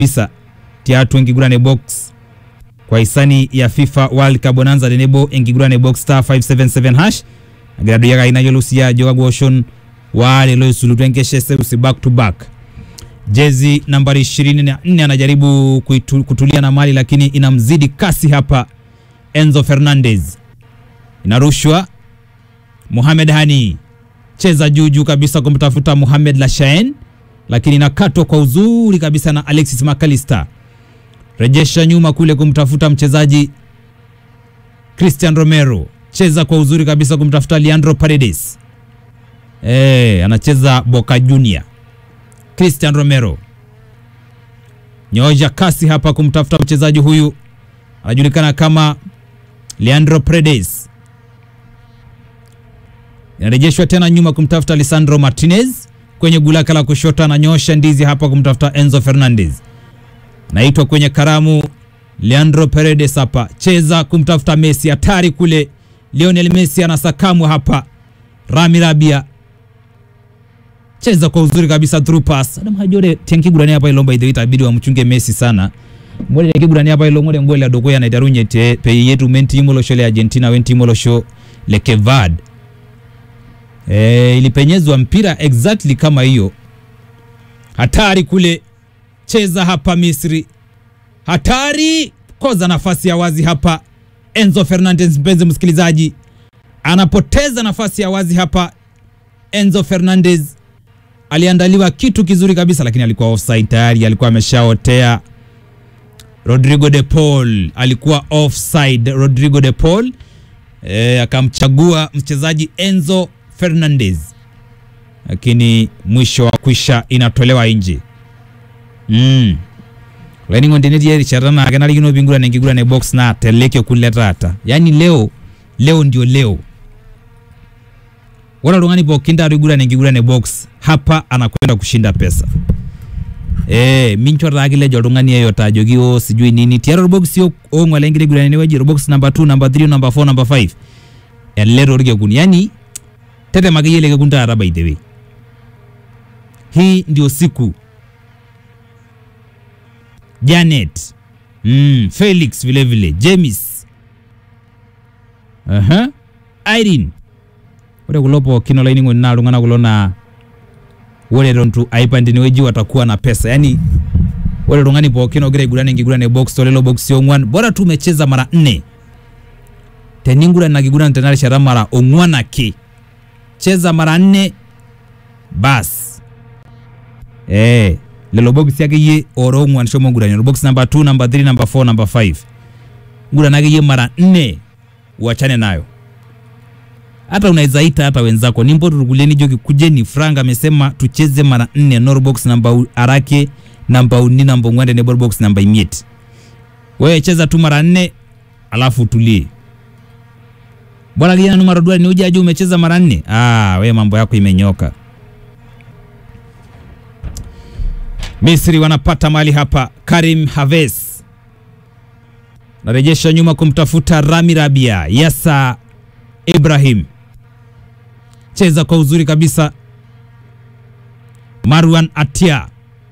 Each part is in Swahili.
kabisa tiatu enkigurane box kwa hisani ya FIFA World Cup bonanza tenebo enkigurane box star 577 hash agira duyaga ina yolusia ajo kagwoshon wale loisulutu enkeshe serusi back to back jezi nambari 24 anajaribu kuitu, kutulia na mali lakini inamzidi kasi hapa Enzo Fernandez inarushwa Mohamed Hani cheza juu juu kabisa kumtafuta Mohamed Lashaen lakini inakatwa kwa uzuri kabisa na Alexis McAllister rejesha nyuma kule kumtafuta mchezaji Christian Romero cheza kwa uzuri kabisa kumtafuta Leandro Paredes eh anacheza Boca Junior Christian Romero nyoja kasi hapa kumtafuta mchezaji huyu anajulikana kama Leandro Paredes inarejeshwa tena nyuma kumtafuta Lisandro Martinez kwenye gulaka la kushoto, ananyosha ndizi hapa kumtafuta Enzo Fernandez, naitwa kwenye karamu Leandro Paredes hapa cheza kumtafuta Messi, hatari kule. Lionel Messi anasakamwa hapa, Rami Rabia cheza kwa uzuri kabisa, through pass. Adam hajore tenkigurani hapa ilomba idhi itabidi wamchunge Messi sana ngole tenkigurani hapa ilo ngole ngole adokoya na itarunye te pe yetu menti imolo shole Argentina wenti imolo sho le Kevad e, ilipenyezwa mpira exactly kama hiyo, hatari kule, cheza hapa Misri, hatari koza nafasi ya wazi hapa. Enzo Fernandez, mpenzi msikilizaji, anapoteza nafasi ya wazi hapa. Enzo Fernandez aliandaliwa kitu kizuri kabisa, lakini alikuwa offside tayari, alikuwa ameshaotea. Rodrigo de Paul alikuwa offside. Rodrigo de Paul e, akamchagua mchezaji Enzo Fernandez, lakini mwisho wa kwisha inatolewa nje mm. lainingo ndenetieri charana akenarikino pingurane enkigurane box na teleke kule taata yani leo leo ndio leo ore oltung'ani pookin taata oigurane enkigurane box hapa anakwenda kushinda pesa Eh, mincho taa kilejo oltung'ani yeyote ajoki o sijui nini tiatua orboksi ong'uala enkira igurane enewueji orbox number 2 number 3 number 4 number 5 ele torkekun yani tetema akeyie ele kekun taata by the way hii ndio siku Janet mm, Felix vile vile James uh-huh. Irene ore kulo pookin olainining'oni naa iltung'anak kulo naa ore eton tu aipande inewueji watakuwa na pesa yani ore oltung'ani pookin ogira aiguran enkiguran e box tolelo boksi ong'uan bora tu umecheza mara nne teninguran ina kiguran tena rishata mara ong'uan ake cheza mara nne bas eh lelo boksi akeyie ora ong'uan shomo ngurani orbox number 2 number 3 number 4 number 5 nguran akeyie mara nne uachane nayo hata unaweza ita hata wenzako nimbo tukulie nijoki kujeni frank amesema tucheze mara nne norbox namba u- arake namba uni namba ong'uan tenebo box namba imiet wewe cheza tu mara nne alafu utulie bwana kijana numero duani uje aje umecheza mara nne ah wewe mambo yako imenyoka Misri wanapata mali hapa Karim Haves narejesha nyuma kumtafuta Rami Rabia Yasa Ibrahim cheza kwa uzuri kabisa. Marwan Atia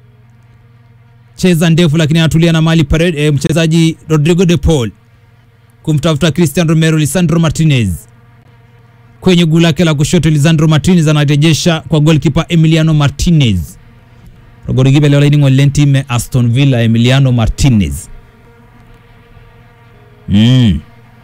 cheza ndefu, lakini anatulia na mali pare, e, mchezaji Rodrigo de Paul kumtafuta Christian Romero. Lisandro Martinez kwenye guu lake la kushoto, Lisandro Martinez anarejesha kwa goalkeeper Emiliano Martinez rogorigibe leo lainingo lentime Aston Villa Emiliano Martinez mm.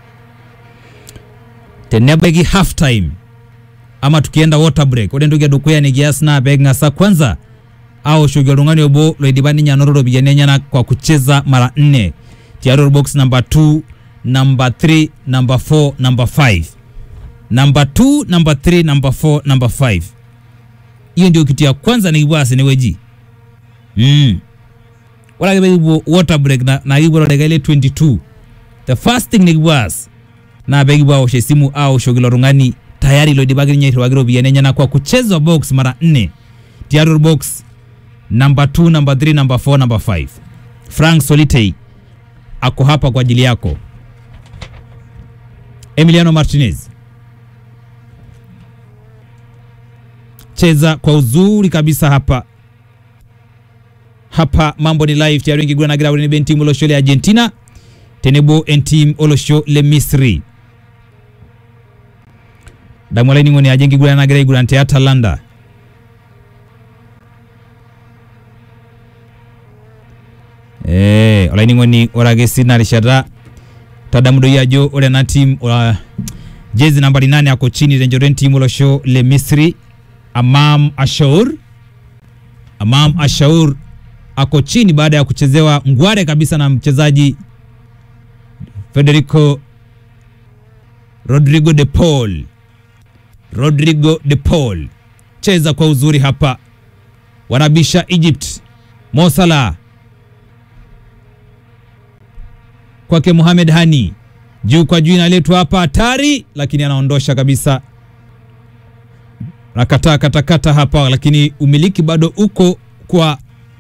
tenebaiki half time ama tukienda water break ore entoki edukuya nikias naa peeking'asa kwanza aoshoki oltung'ani obo loidipa ninye anoto ropiyiani enyenak kwa kucheza mara nne tiatua box number 2 number 3 number 4 number 5 number 2 number 3 number 4 number 5 hiyo ndio kitu ya kwanza nikipuo aas enewueji mm. ore ake pekipuo water break na, na kipuo todeka ile 22 the first thing nikipuo aas naa pekipuo awosh esimu aoshoki ilo tung'ani tayari loidipaki ninye airriwaki ropiyiani enyenak kwa kucheza box mara nne tiatua box number 2 number 3 number 4 number 5 frank solitei ako hapa kwa ajili yako emiliano martinez cheza kwa uzuri kabisa hapa hapa mambo ni live tiaru enkiguran nagira aure entim olosho le argentina tenebo entim olosho le misri damu olainining'oni ajo enkiguran nagira aiguran te atalanta Eh, olainining'oni ore ake sii ina rishata tadamu doi ajo ore ena team uh, jezi nambari nane ako chini tenchoto entim olosho le misri amam ashaur amam ashaur ako chini baada ya kuchezewa ngware kabisa na mchezaji federico rodrigo de paul rodrigo de paul cheza kwa uzuri hapa wanabisha egypt mosala kwake Mohamed Hani juu kwa juu inaletwa hapa hatari, lakini anaondosha kabisa, nakataa katakata hapa, lakini umiliki bado uko kwa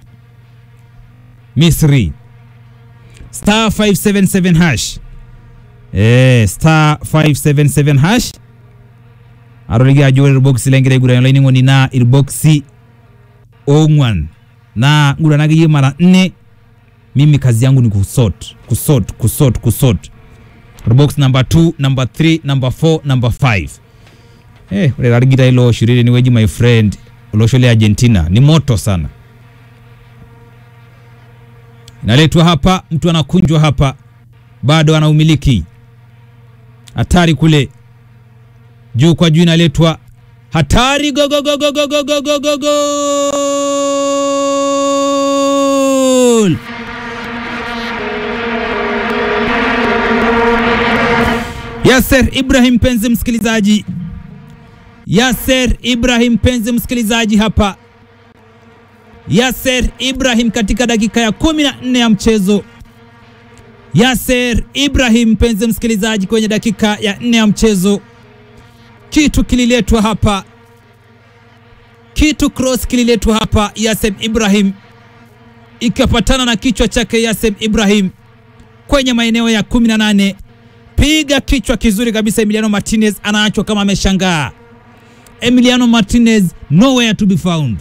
Misri. Star 577 hash eh, star 577 hash aroliga ajore irboxi lengira igura laining'oni na irboxi ong'wan na nguranage mara nne mimi kazi yangu ni kusort kusort kusort kusort box number 2 number 3 number 4 number 5 eh ore larigita ilo shiriri ni weji my friend olosho le Argentina ni moto sana inaletwa hapa mtu anakunjwa hapa bado ana umiliki hatari kule juu kwa juu inaletwa hatari go go go go go go go go go goal Yasser Ibrahim penzi msikilizaji, Yasser Ibrahim penzi msikilizaji, hapa Yasser Ibrahim katika dakika ya kumi na nne ya mchezo. Yasser Ibrahim penzi msikilizaji, kwenye dakika ya nne ya mchezo, kitu kililetwa hapa, kitu cross kililetwa hapa, Yasser Ibrahim ikapatana na kichwa chake Yasser Ibrahim kwenye maeneo ya 18 piga kichwa kizuri kabisa. Emiliano Martinez anaachwa kama ameshangaa. Emiliano Martinez nowhere to be found.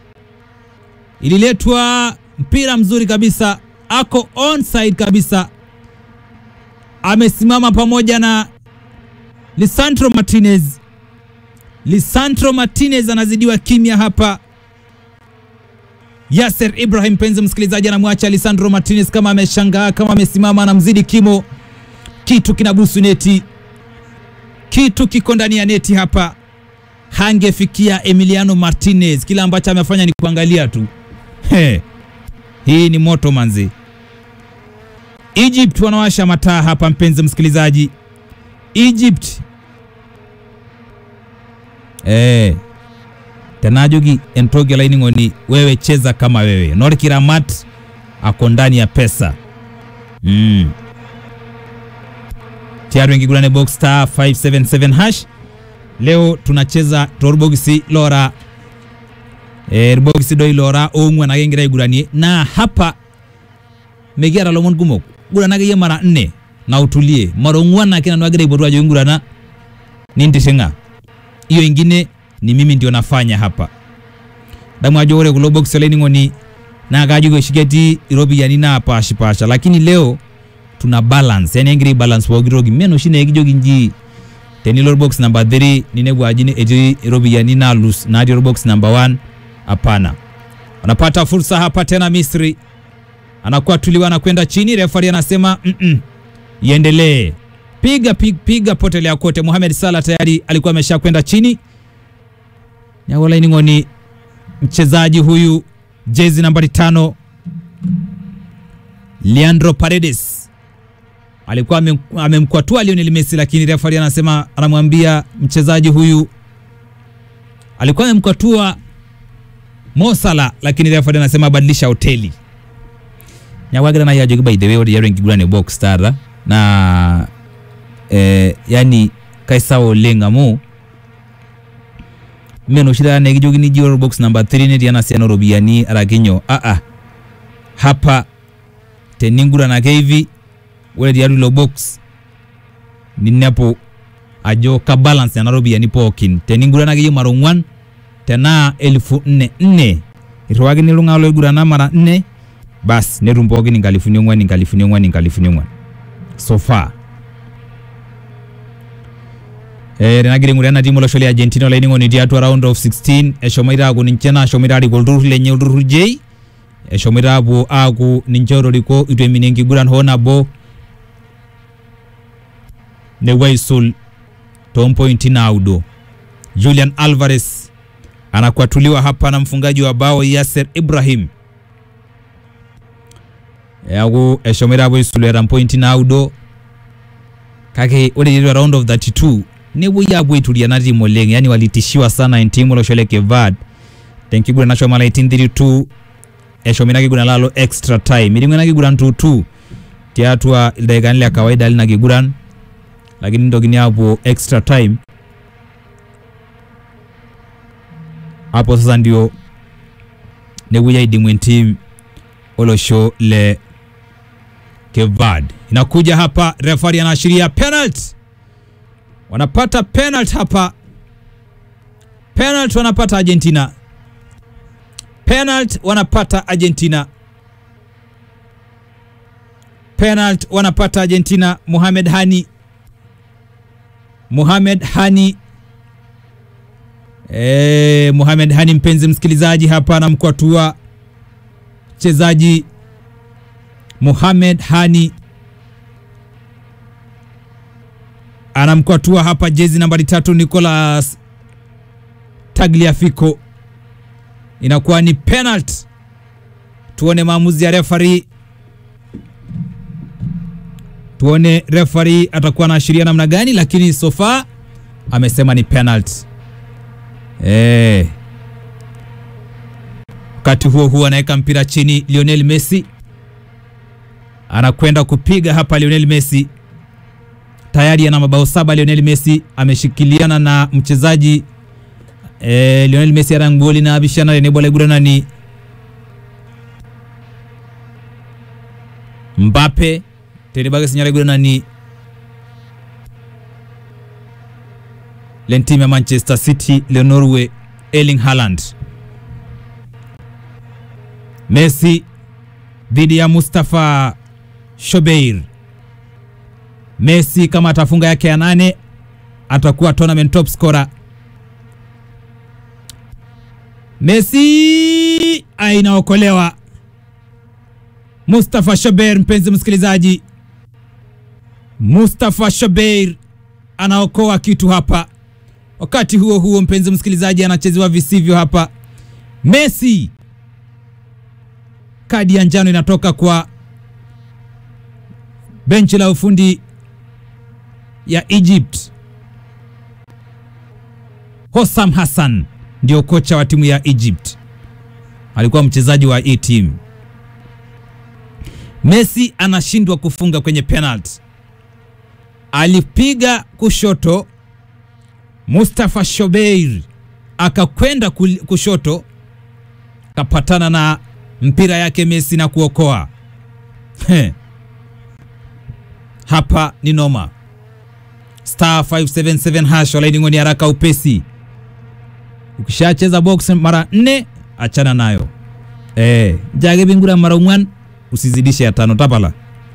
Ililetwa mpira mzuri kabisa, ako onside kabisa, amesimama pamoja na Lisandro Martinez. Lisandro Martinez anazidiwa kimya hapa. Yasser Ibrahim, penzi msikilizaji, anamwacha Lisandro Martinez kama ameshangaa, kama amesimama, anamzidi kimo kitu kinabusu neti, kitu kiko ndani ya neti hapa. Hangefikia Emiliano Martinez, kila ambacho amefanya ni kuangalia tu. He, hii ni moto manzi. Egypt wanawasha mataa hapa, mpenzi msikilizaji. Egypt eh, tenajogi entogi laining'oni, wewe cheza kama wewe. Norkiramat ako ndani ya pesa mm tayari wengigurane box star 577 hash leo tunacheza torbogisi lora e, bogisi doi lora ong'wan agengira iguranie na hapa megiara lomon kumok guranage ye mara nne na utulie mara ong'wan akina nwagira iboru ajo ingurana nintishinga hiyo ingine ni mimi ndio nafanya hapa damu ajo ore kulo box olainining'oni na kajo keshiketi iropiyiani naapashipasha lakini leo tuna balance yani engiri balance pooki toki meno oshi nekijoki nji tenilo box number 3 ninepu aji etii iropiyiani naalus natii box number 1 hapana wanapata fursa hapa tena Misri anakuwa tuliwa na kwenda chini refari anasema mm -mm, iendelee piga piga, piga potelea kote Mohamed Salah tayari alikuwa amesha kwenda chini nyagolaining'oni mchezaji huyu jezi nambari tano Leandro Paredes alikuwa amemkwatua Lionel Messi, lakini refari anasema anamwambia mchezaji huyu alikuwa amemkwatua Mo Salah, lakini refari anasema badilisha hoteli nyagwagira na yajo by the way odi yaro ngigurane box star na eh, yani kaisa oleng amu meno shida ne gijogini jiwar box number 3 ne diana siano robiani arakinyo a a hapa teningura na hivi ore diaru lo box ninnepo ajo ka balance na robiani pookin teningura na giyo maro ngwan tena elfu nne nne irriwakini iltung'anak loigurana mara nne bas netum pookin inkalifuni ong'uan inkalifuni ong'uan inkalifuni ong'uan so far Eh, tenagira aing'uraa ena timu olosho le Argentina olainining'oni tiatua round of 16 eshomoita aaku ninche naashomoita aarik olturrur lenye olturrur J eshomoita aapuo aaku ninche otoriko itu eminie enkiguran hoo nabo nepuo aisul toompointi naudo Julian Alvarez anakwatuliwa hapa na mfungaji wa bao Yasser Ibrahim eaku eshomoita aapuo aisul eeta mpointi naudo kake ore tiatua round of 32 nepuoi aapuo aituria ena timu oleng yani walitishiwa sana entimu olosho le Kevad tenkiguran nashomo alaitin 32 eshomo ina kiguran lalo extra time iting'o ina kiguran 2-2 tiatua ildaikani le kawaida lina kiguran lakini nitokini aapuo extra time hapo sasa ndio nepuoi aidimu entim olosho le Kevad. Inakuja hapa, refari anaashiria penalty, wanapata penalty hapa, penalty wanapata Argentina, penalty wanapata Argentina, penalty wanapata Argentina. Mohamed Hani, Mohamed Hani Eh, Mohamed Hani, mpenzi msikilizaji, hapa anamkwatua mchezaji Mohamed Hani anamkwatua hapa jezi nambari tatu Nicolas Tagliafico, inakuwa ni penalty. Tuone maamuzi ya refari, tuone refari atakuwa anaashiria namna gani, lakini so far amesema ni penalty. Eh, wakati huo huo anaweka mpira chini Lionel Messi anakwenda kupiga hapa. Lionel Messi tayari ana mabao saba. Lionel Messi ameshikiliana na mchezaji eh, Lionel Messi arangoli na abishana rene bola igurana ni Mbappe terebaga sinyara igurana ni lentim ya Manchester City le Norway Erling Haaland. Messi dhidi ya Mustafa Shobeir. Messi kama atafunga yake ya nane atakuwa tournament top scorer. Messi inaokolewa. Mustafa Shobeir, mpenzi msikilizaji, Mustafa Shobeir anaokoa kitu hapa. Wakati huo huo, mpenzi msikilizaji, anachezewa visivyo hapa. Messi, kadi ya njano inatoka kwa benchi la ufundi ya Egypt. Hossam Hassan ndio kocha wa timu ya Egypt, alikuwa mchezaji wa hii timu. Messi anashindwa kufunga kwenye penalty, alipiga kushoto, Mustafa Shobeir akakwenda kushoto, kapatana na mpira yake Messi na kuokoa. He. Hapa ni noma. Star 577 hash walaini ni haraka upesi. Ukishacheza box mara nne achana nayo. Eh, jage bingura mara ungwan usizidishe ya tano tapala.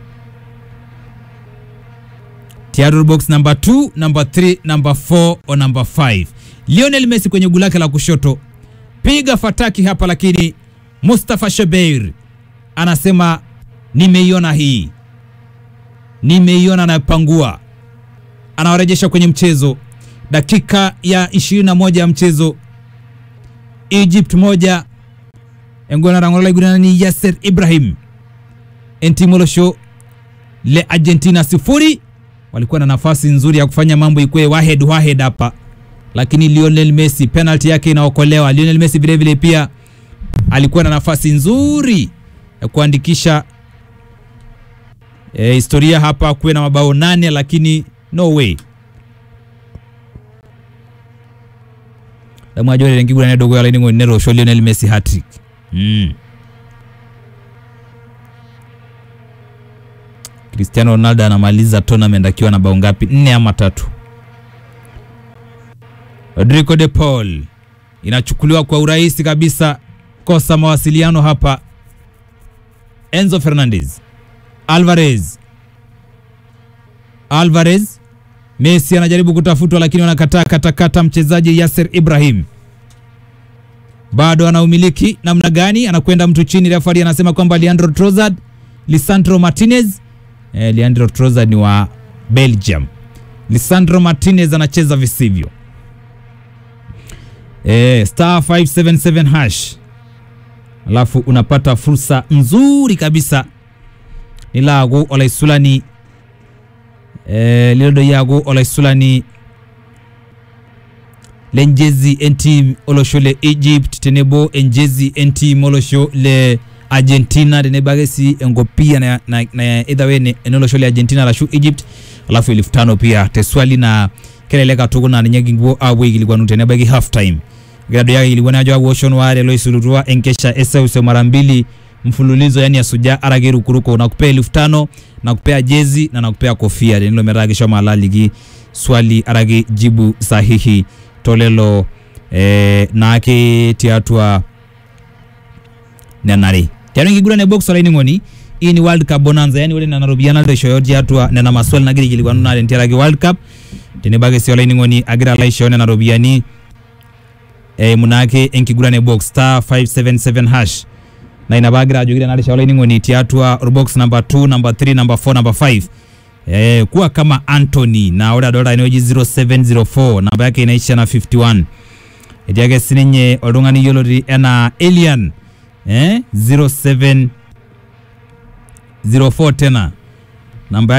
Theodore box number 2, number 3, number 4 or number 5. Lionel Messi kwenye gulake la kushoto. Piga fataki hapa lakini Mustafa Shobeir anasema nimeiona hii, nimeiona, anapangua, anawarejesha kwenye mchezo. Dakika ya 21 ya mchezo, Egypt moja engona rangola igurana ni Yasser Ibrahim entimolosho le Argentina sifuri. Walikuwa na nafasi nzuri ya kufanya mambo ikwe wahed wahed hapa, lakini Lionel Messi penalty yake inaokolewa. Lionel Messi vile vile pia alikuwa na nafasi nzuri ya kuandikisha e, historia hapa, kuwe na mabao nane, lakini no way damwajorerengigurane dogo yalaining'o nerosho Lionel Messi hat-trick mm. Cristiano Ronaldo anamaliza tournament akiwa na bao ngapi? Nne ama tatu. Rodrigo de Paul inachukuliwa kwa urahisi kabisa kosa mawasiliano hapa. Enzo Fernandez, Alvarez, Alvarez, Messi anajaribu kutafutwa, lakini wanakataa katakata. Mchezaji Yasser Ibrahim bado anaumiliki namna gani? Anakwenda mtu chini, refari anasema kwamba Leandro Trossard, Lisandro Martinez. Eh, Leandro Trossard ni wa Belgium. Lisandro Martinez anacheza visivyo. Eh, star 577 hash, alafu unapata fursa nzuri kabisa nilago olaisulani eh, lilodo yago olaisulani lenjezi entim olosho le Egypt tenebo enjezi entim olosho le Argentina tenebagesi engopia na, na, na either way ne enolosho le Argentina lashu Egypt alafu elfu tano pia teswali na keleleka tuku na ninyaginguo abwe ikiligwanu tenebagi half time grado yake ilikuwa najo awoshon ware loisulutua enkesha eseuse mara mbili mfululizo yani asuja arage rukuruko nakupea elfu tano nakupea jezi na nakupea kofia nilo meragisho malaligi swali arage jibu sahihi tolelo eh, nake tiatua nenare tiano nkigurane box olaining'oni hii ni world cup bonanza yani ore nena ropiyiani naishoyo tiatua nena maswali nagira aikilikuanu naa tentiaraki world cup tenebaki sii olaining'oni agira alo aishooyo nena ropiyiani eimu naake enkiguran e box star 577 hash na ina bagira ajoki narisha olaining'oni tiatua orbox number 2 number 3 number 4 number 5 eh, kuwa kama Anthony na ore adolta enewueji 0704 namba yake inaisha na 51 etii ake sininye oltung'ani yioloti enaa Elian eh, 0704 tena namba